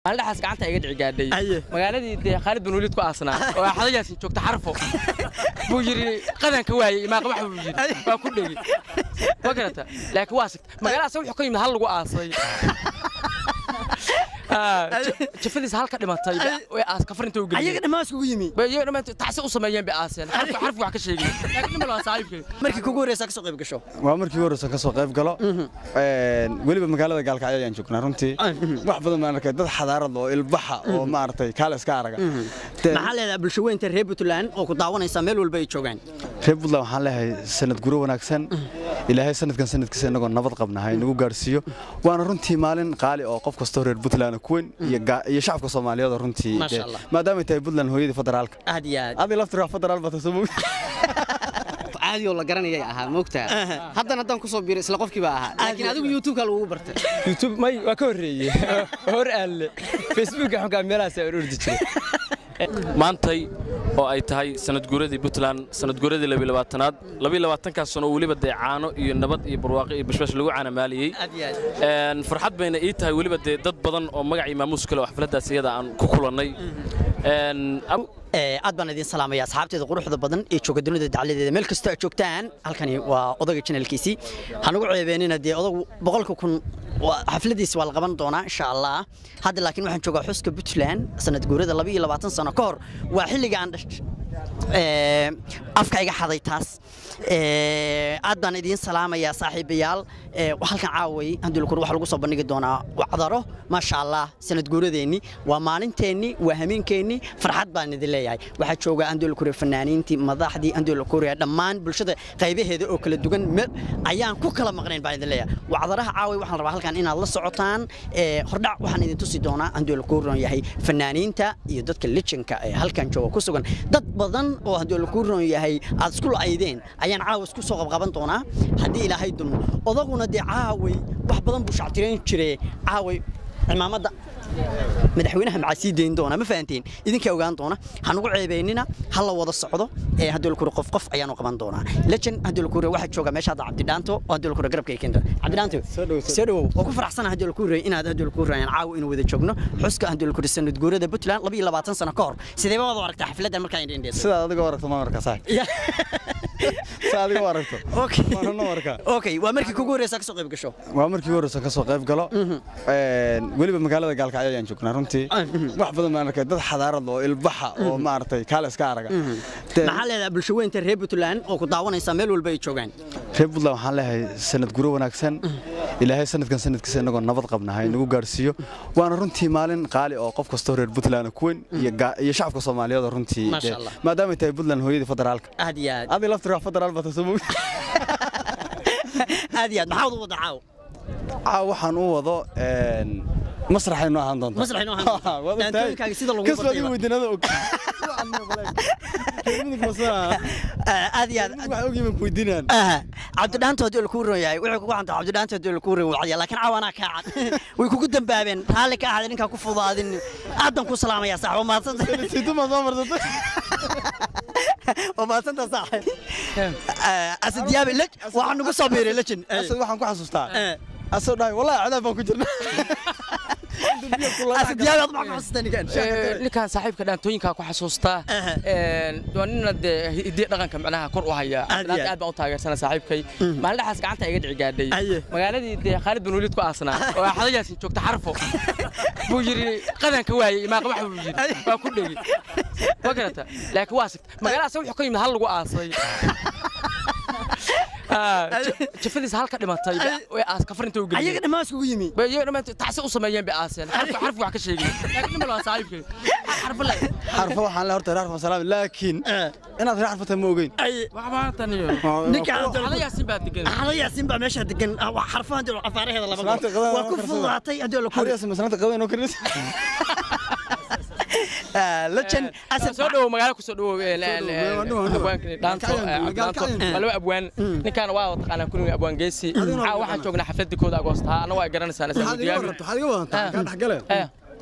maalindhaxaas gacanta iga dhici gaadhay Aye. magaaladii dee khaalid bin waliid ku aasnaa oo axadayaasi joogta xarfo buu yidhi qadanka waayey imaaqabax buu yidhi waa ku dhegi ma garata laakiin waa sigta magaaladaas wuxuu ka yimid hal lagu aasay Ah, ja- jafadiisa halka dhimatay way aas kafarinta u ayaga geliyeen dhammaan iskugu yimi Bay iyaga dhammaan tacsi u sameeyeen bay aaseen xarfi xarfi wax ka sheegay laakiin nimal waa saaxiibkay markii kugu horeysa ka soo qayb gasho waa markii horeysa ka soo qayb galo Een, weliba magaalada gaalkacyo ayaan joognaa runtii wax badan baan arkay dad xadaarad oo ilbaxa oo maaragtay kaale iska araga Dee, maxaa leedahay bulsho weynta reer puntland oo ku daawanaysa meel walba ay joogaan reer puntland waxaan leeyahay sanad guro wanaagsan ilaahay sanadkan sanadkiisa inagoo nabad qabna ha inagu gaarsiiyo waana runtii maalin qaali oo qof kastoo reer puntland ku weyn iyo gaa- iyo shacabka soomaaliyeed oo runtii Masha dee, Allah. maadaamay tahay puntland hooyadii federaalka aad iyo aad adi laftiraa federaal bata soo mogi caadi oo la garanayay ahaa moogtaa haddana haddaan kusoo biiray isla qofkii baa ahaa laakiin adigu youtube-ka lagugu bartay youtube may waa ka horreeyey hor aalle facebooka xunkaa meelahaas aan ordi jiray maantay oo ay tahay sanadguuradii puntland sanadguuradii labilabaatanaad labiylabaatankaas sano oo weliba dee caano iyo nabad iyo barwaaqo iyo bashbash lagu caanamaaliyey aad iyo aad Een, farxad bayna ii tahay weliba dee dad badan oo magac iyo maamuus kale oo xafladdaas iyada aan ku kulannay Een, ab- Ee, aad baan idin salaamaya asxaabteeda quruxda badan ee jooga dunida dacaladeeda meel kastoo aad joogtaan halkani waa odaga channelkiisii hanugu ceebeenina dee odagu boqolka kun waa- xafladiisa waa la qaban doonaa insha allah hadda laakiin waxaan joogaa xuska puntland sanad guurada laba iyo labaatan sano ka hor waa xilliga aan dhash Ee, afka iga xaday taas Ee, aad baan idiin salaamayaa saaxiibayaal Ee, halkan caaway handulkur waxaa lagu soo bandhigi doonaa wacdaro maasha allah sanad guuradeenni waa maalinteenni waa hameenkeenni farxad baan idin leeyahay waxaa jooga andulkure fanaaniintii madaxdii andulkure dhammaan bulshada qaybaheeda oo kala duwan meel ayaan ku kala maqnayn baan idin leeyahay wacdaraha caaway waxaan rabaa halkan inaad la socotaan Ee, hordhac waxaan idin tusi doonaa andulkuron yahay fanaaniinta iyo dadka lejanka ee halkan jooga ku sugan dad badan oo andulkuron yahay aad isku la'aydeen ayaan caawa isku soo qabqaban doonaa haddii ilaahay dulmo odaguna dee caaway wax badan buu shactirayn jire caaway cimaamada madaxweynaha maxaa sii dayn doona ma fahanteen idinkaa ogaan doona hanugu ceebeynina ha la wada socdo ee hadolkure qof qof ayaanu qaban doonaa lejan hadolkure waxaa jooga meesha hadda cabdidhaanto oo hadolkure garabka ay keento cabdidhaanto soo dhowow oo ku faraxsana hadolkure inaad hadolkure aan caawa inuu wada joogno xuska hadolkure sanad guurada puntland laba iyo labaatan sano ka hor sidee baad u aragtaa xafladdan markaa indhendheed sidaad adiga u aragto ma markaa saaxib sidaad adiga u aragto waana noo arkaa okay waa markii kugu horeysa ka soo qayb gasho waa markii horeysa ka soo qayb galo Een, weliba magaalada gaalkacyo ayaan joognaa runtii wax badan baan arkay dad xadaarad oo ilbaxa oo maaragtay kaale iska araga Dee, maxaa leedahay bulsho weynta reer puntland oo ku daawanaysa meel walba ay joogaan reer puntland waxaan leeyahay sanad guro wanaagsan ilaahay sanadkan sanadkiisa inagoo nabad qabna ha inagu gaarsiiyo waana runtii maalin qaali oo qof kastoo reer puntland ku weyn iyo gaa- iyo shacabka soomaaliyeed oo runtii Masha dee, Allah. maadaamay tahay puntland hooyadii federaalka aad iyo aad adi laftiraa federaal bata soo mogi aad iyo aad maxaa wada wada caaw caa waxaan u wado een, masraxay noo ahaan doonta Masraxay noo ahaan doonta. Waad ogtahay. Daantooyinkaaga sida lagu Kas baad bartay ii ba. weydiinada og Mudug masana. aad iyo aad Mudug waxay ogyihiin ku weydiinayaan. aha cabdidhaanta haddii la kuu ron yahay wuxuu kugu canta cabdidhaanta haddii la kuu ron wacdiya laakiin caawanaa kaa cad way kugu dambaabeen raalli ka ahada ninkaa ku fudaadin aadan ku salaamaya sax waa maadsanta Sidu ma soo marsatay? waa maadsanta sax asad yaabe lej waxaa nagu soo biiray lejin Asad waxaan ku xasuustaa. Eh. Asad dhahay wallahi cadaab baan ku jirnaa. asad yaabe aad maxaa ku xasuustaa ninkan Ee, ninkaan saaxiibka dhaantooyinkaa ku xasuustaa Aha. Een, waa nina dee hidiya dhaqanka macnaha kor u haya Aad iyo aad. aad baan u taageersana saaxiibkay maalindhaxaas gacanta iga dhici gaadhay Aye. magaaladii dee khaalid bin waliid ku aasnaa oo axadayaasi joogta xarfo buu yidhi qadanka waayey imaaqabax buu yidhi waa ku dhegi ma garata laakiin waa sigta magaaladaas wuxuu ka yimid hal lagu aasay Ah, ja- jafadiisa halka dhimatay way aas kafarinta u ayaga geliyeen dhammaan iskugu yimi bay iyaga dhammaan tacsi u sameeyeen bay aaseen xarfi xarfi wax ka sheegay laakiin nimal waa saaxiibkay xarfi le Xarfo waxaan le horta reer salaam laakiin inaad reer xarfata ma ogeyn. waxba tan iyo ninkaan xada yaasin baa degan xada yaasin baa meesha degan ah, waa xarfahan dee cafaaraheeda laba Islaanta goor. qadada waa ku karsada. fududaatay haddii la kuu Xariyaas masalanta qadan oo karinaysa. lejan asad soo dhawow magaalo ku soo dhawow dhawow, waa dhawow. abwaankani dhaanto Gaalkacyan, dhaanto gaalkacyan. waa laba abwaan ninkaana waa taqaanaa kulliga abwaan geesi caa waxaan joognaa xafladii kooda agoosta anna waa garanaysaa Waxaad iga warranto, waxaad iga wadantaa, kaa dhex gale.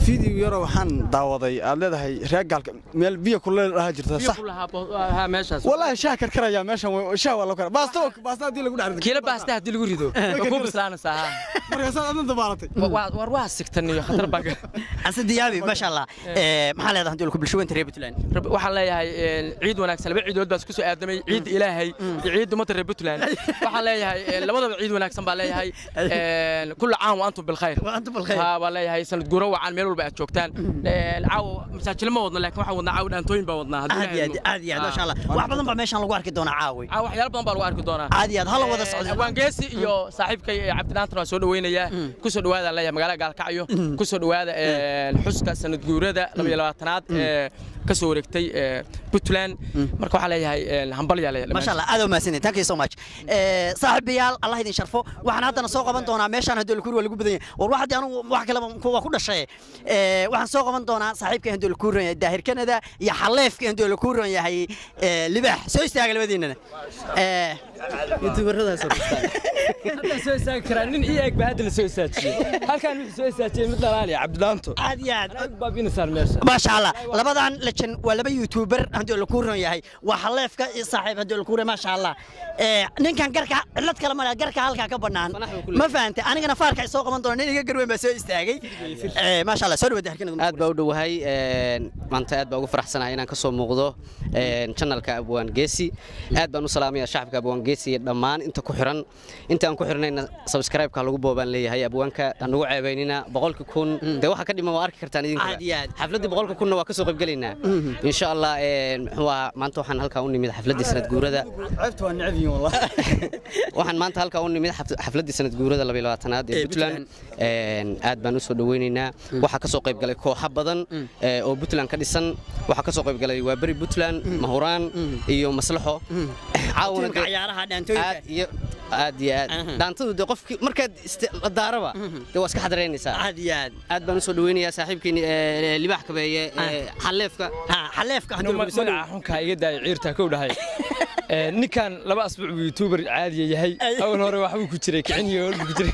video yaro waxaan daawaday aad leedahay reer gaalka meel biyo kuleel dhaha jirta sax meeshaas wallaahi shaah karkaraya meeshan way- shaah waa loo kara baasta baasta haddii lagu dhex rido kiila baasta haddii lagu rido waa kuu bislaanaysaa ha markaasaad adna dabaalatay Wa- war waa sigtan iyo khatar baa ka- ase diyaabi maasha allah Eh, maxaa leedahay hadii ku bulsho weynta reer puntland Rab- waxaan leeyahay een, ciid wanaagsan laba ciidood baa isku soo aadamay ciidda ilaahay iyo ciidda ummadda reer puntland waxaan leeyahay een, labadaba ciid wanaagsan baa leeyahay een, kulla caam wa antum bilkhayr Wa antum bilkhayr. Ha, baa leeyahay sanad guuro wacan meel walba aad joogtaan Een, caawa masaajilo ma wadno laakiin waxaan wadnaa caawa dhaantooyin baa wadnaa haddii aad iyo ilaahay aad aad iyo aad maasha allah wax badan baa meeshan lagu arki doonaa caawi caawa waxyaalo badan baa lagu arki doonaa aad iyo aad hala wada socdo abwaangeesi iyo saaxiibkay ee cabdinaantan waa soo dhaweynayaa kusoo dhawaada leeyahay magaalada gaalkacyo kusoo dhawaada een, xuska sanad guurada labaiyo labaatanaad ee ka soo wareegtay ee, puntland marka waxaa leeyahay een, hambalyaa leeyahay ما شاء الله هذا ما سنين ثانك يو سو ماتش صاحب بيال الله يدين شرفه waxaan hadana soo qaban doonaa meeshaan hadoo kuur lagu badan yahay war waxa anu wax kale kuwa ku dhashay ee waxaan soo qaban doonaa saaxiibka hadoo kuur yahay daahir kanada iyo xaleefka hadoo kuur yahay libax soo istaaga labadiinana ee youtuberadaas oo kasta hadda soo istaagi karaa nin ii eg baa hadda la soo istaajiyey halkaan wuxuu soo istaajiyey mid dhalaaliya cabdidaanto aad iyo aad aad baa binasaan meesha ما شاء الله لبدان لجن ولبا يوتيوبر هدول الكورن ياهي وحليفك صاحب هدول الكورن ما شاء الله إيه نين كان قركا علد كلام انا قركا halka ka banaan ma fahamtay anigana faarka soo qaban doona nin iga garweyn baa soo istaagay ee ma sha Allah soo dhawaad halkan aad baa u dhowahay een, maanta aad baa ugu faraxsanahay inaan ka soo muuqdo een, channelka abwaan geesi aad baan u salaamayaa shacabka abwaan geesi iyo dhammaan inta ku xiran inta aan ku xirnayna subscribe-ka lagu boobaan leeyahay abwaanka aan ugu ceebaynina boqolka kun dee waxa ka dhiman waa arki kartaan idinka Aad iyo aad. xafladdii boqolka kunna waa ka soo qaybgelaynaa insha allah een, muxuu ahaa maanta waxaan halkaa u nimid xafladdii sanad guurada ceebta waa necab yihiin wallahi waxaan maanta halkaa u nimid xaf- xafladdii sanad guurada laba iyo labaatanaad ee Ee, puntland Een, aad baan u soo dhaweynaynaa waxaa ka soo qayb galay kooxo badan ee, oo puntland ka dhisan waxaa ka soo qayb galay waa beri puntland mahuraan iyo maslaxo caawana Tiimka dee- ciyaaraha dhaantooyinka. aad iyo aad iyo aad dhaantadu dee qofkii markaad isti- la daaraba dee waa iska xadaraynaysaa aad iyo aad aad baan u soo dhaweynayaa saaxiibkiini ee, libaax kabeeye ee, xaleefka ha xaleefka hadoo magaca xunkaa iga daaya ciirtaa kow dhahay Ee, ninkan laba asbuuc buu youtuber caadiya yahay awal hore waxbuu ku jiray kicin iyo holbuu ku jiray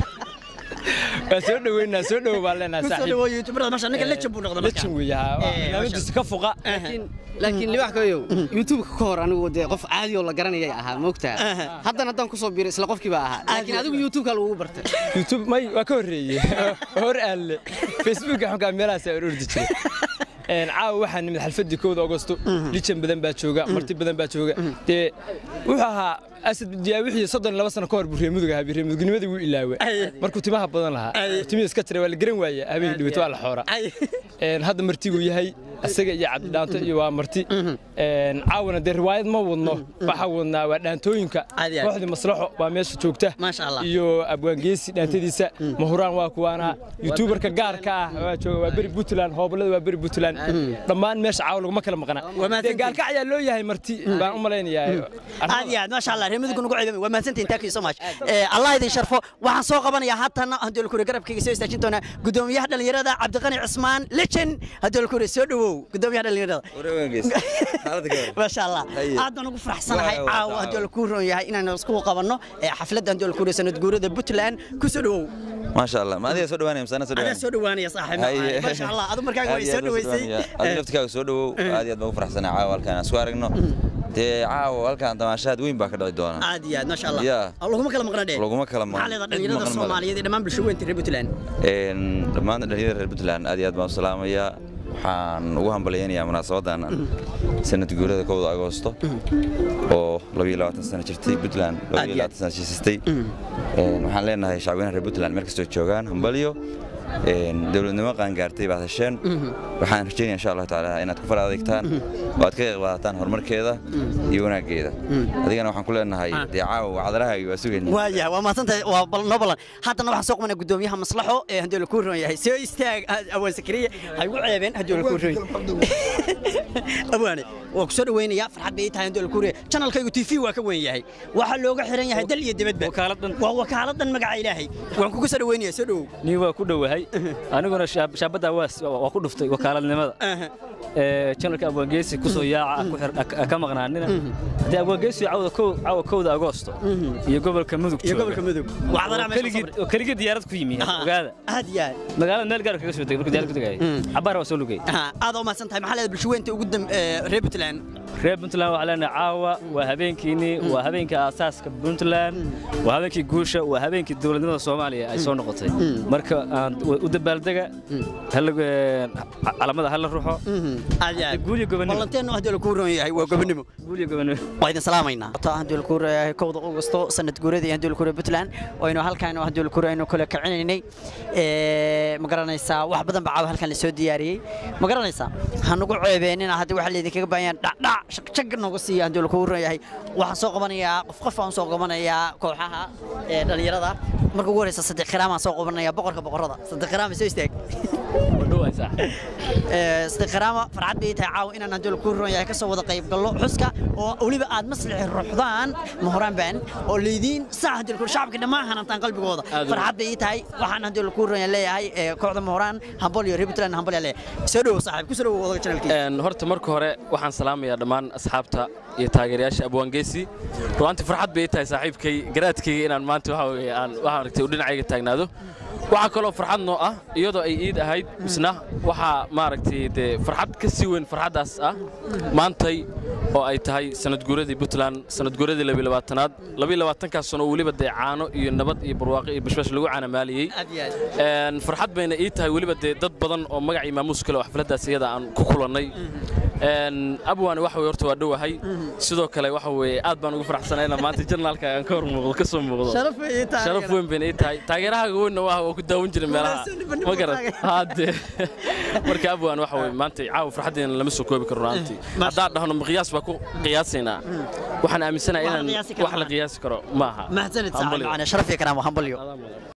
waa soo dhaweynaa soo dhowo baan leenahay soo saaxiib dhawo youtuberada ma sha ninka legend buu noqday lejin weeye haa waa Ee, barnaamijkiisa ka fuqa laakiin laakiin libaax kabeeyow youtube-ka ka hor anigu dee qof caadi oo la garanayay ahaa moogtaa haddana haddaan ku soo biiray isla qofkii baa ahaa laakiin adigu youtube-ka lagugu bartay youtube may waa ka horreeyey hor aalle facebooka xunkaa meelahaasaa orordi jiray Een, caawa waxaa nimid xalfadii kowda agosto lijan badan baa jooga marti badan baa jooga dee wuxuu ahaa asad diyaa wixii soddon iyo laba sano ka hor buu reemuduga ahaa reemudugnimadii wuu ilaawe markuu timaha badan lahaa timihii iska jiray waa la garan waaye habeenkii dhibaato waa la xoora Een, hadda martiguu yahay isaga iyo cabdidhaanto iyo waa marti Een, caawana dee riwaayad ma wadno waxaa wadnaa waa dhaantooyinka Aad iyo aad. kooxdii maslaxo waa meesha joogta Maasha Allah. iyo abwaangeesi dhaantadiisa mahuraan waa kuwaana youtuberka gaarka ah waa jooga waa beri puntland hoobalada waa beri puntland dhammaan meesha caawa laguma kala maqna mahadsantihiin. dee gaalkac ayaa loo yahay marti baan u malaynayaa aad iyo aad maasha allah reemidugu nagu ceebay waa mahadsantihiin thank you so much ee allah idin sharfo waxaan soo qabanayaa haatan haddii kure garabkayga soo istaajin doonaa gudoomiyaha dhalinyarada cabdiqani cismaan legend haddii kure soo dhawow gudoomiyaha dhalinyarada maasha allah aad baan ugu faraxsanahay caawa haddii ku roon yahay inaan isku qabanno ee xafladda haddii kure sanad guurada puntland ku soo dhawow maasha allah ma adiga soo dhawaanaya masana soo adaa dhawaanaya soo dhawaanaya saaxiib maasha allah adu markaaga way soo dhaweysay adiga laftikaaga soo dhawow aad iyo aad baan ugu faraxsanaa caawa halkaan aan isku aragno dee caawa halkaan damaashaad weyn baa ka dhici doona aad iyo aad maasha allah Yeah. laguma kala maqna dheh Laguma kala maqna. maxaa leedahay dhalinyarada Maqan male. soomaaliyeed iyo dhammaan bulsho weynta reer puntland Een, dhammaan dhalinyarada reer puntland aad iyo aad baan u salaamayaa waxaan ugu hambalyaynayaa munaasabadan sanad guurada kowda agoosto oo labiyo labaatan sano jirtay puntland labiyo labaatan sano jiisastay Een, waxaan leenahay shacweynaha reer puntland meel kastoo joogaan hambalyo Een, dowladnimo qaangaartay baad hesheen waxaan rajeynaya insha allahu tacaala inaad ku fara adeegtaan oo aad ka qayb qaadataan horumarkeeda iyo wanaaggeeda adigana waxaan ku leenahay dee caawa wacdarahaagi waa sugayna waayahay waa mahadsantahay waa bal noo ballan haddana waxaan soo qabanaa gudoomiyaha maslaxo ee haddii la kuu roon yahay soo istaag awaan sakariye ha igu ceebeen haddii la kuu roon awaane waa ku soo dhaweynayaa farxad bay ii tahay haddii la kuu roon channelkaygu tv waa ka weyn yahay waxaa looga xiran yahay dal iyo dibadba Wakaaladan. waa wakaaladan magaca ilaahay waan kugu soo dhaweynayaa soo dhawow nin waa ku dhowahay yahay aniguna shaab- shaabaddaa waa s- waa ku dhuftay wakaaladnimada ee janalka abwaangeesi kusoo yaaca ku xir- ka- ka maqnaanina haddii abwaangeesi cawda kow- caawa kowda agoosto iyo gobolka mudug iyo jooga. gobolka mudug waxdana oo keligii- oo keligii diyaarad ku yimi ogaada aad iyo aad magaalada meel gaar kaga soo degay markuu diyaarad ku degayay cabaar waa soo lugay Aha, aad u mahadsan tahay maxaa leedahay bulshaweynta ugu dam ee, reer puntland reer puntland waxaa leenahay caawa waa habeenkiinii waa habeenkii aasaaska puntland waa habeenkii guusha waa habeenkii dowladnimada soomaaliya ay soo noqotay marka aan u dabaaldega hala- ee, calamada hala ruxo aad iyo aad guul iyo gobonimo ballanteenu haddii la kuu roon yahay waa gobonimo guul iyo gobonimo waa idin salaamaynaa taa haddii la kuu reeyahay kowda augusto sanad guuradii haddii la kuu reeyahay puntland waynu halkaan haddii la kuu reeyahay kala kicinaynay ee ma garanaysaa wax badan baa caawa halkan la soo diyaariyey ma garanaysaa ha nagu ceebeenina haddii waxa laydinkaga baahan dhacdhac shaqshaq nooga siiya haddii la kuu reeyahay waxaan soo qabanayaa qof qof aan soo qabanayaa kooxaha ee dhalinyarada marka ugu horeysa sadiq khiraam aan soo qabanayaa boqorka boqorada sadiq khiraam soo istaag istiqraama farxad bay tahay caawa inaan haddii ku roon yahay ka soo wada qayb gallo xuska oo weliba aad maslixi ruuxdaan mahoraan baan oo leediin sax haddii ku shacabka dhammaan hanantaan qalbigooda Aad u- farxad bay tahay waxaan haddii ku roon yahay leeyahay ee, kooxda mahoraan hambal iyo ribitland hambal yaa leeyahay soo dhowo saaxiib ku soo dhowo wadaga channelkiisa Een, horta marka hore waxaan salaamayaa dhammaan asxaabta iyo taageerayaasha abwaangeesi ruantii farxad bay ii tahay saaxiibkay garaadkayga inaan maanta waxa weeye aan waxaan aragtay uu dhinacayga taagnaado waxaa kaloo farxad noo ah iyadoo ay iid ahayd misna waxaa maaragtay dee farxad ka sii weyn farxaddaas ah maantay oo ay tahay sanad guuradii puntland sanad guuradii labilabaatanaad labiilabaatankaas sano oo weliba dee caano iyo nabad iyo barwaaqo iyo bashbash lagu caanamaaliyey aad iyo aad Een, farxad bayna ii tahay weliba dee dad badan oo magac iyo maamuus kale oo xafladdaas iyada aan ku kulannay Een, abwaani waxa weye horta waa dhowahay sidoo kale waxa weeye aad baan ugu faraxsanahay inaan maanta jarnaalka aan ka hor muuqdo ka soo muuqdo sharaf bay ii tahay sharaf weyn bayna ii tahay taageerahaaga weynna waa waa ku daawan jiray meelaha Wanaagsan, bandiga ma garan taageer. haade marka abwaan waxa weye maanta caawa farxaddeena lama soo koobi karo runtii haddaan dhahno miqyaas baa ku qiyaasaynaa waxaan aaminsanahay Wax la inaan qiyaasi karo wax la maaha. qiyaasi karo maaha mahadsanid Hambaliyo. saaxiib macana sharaf iyo karaamo hambalyo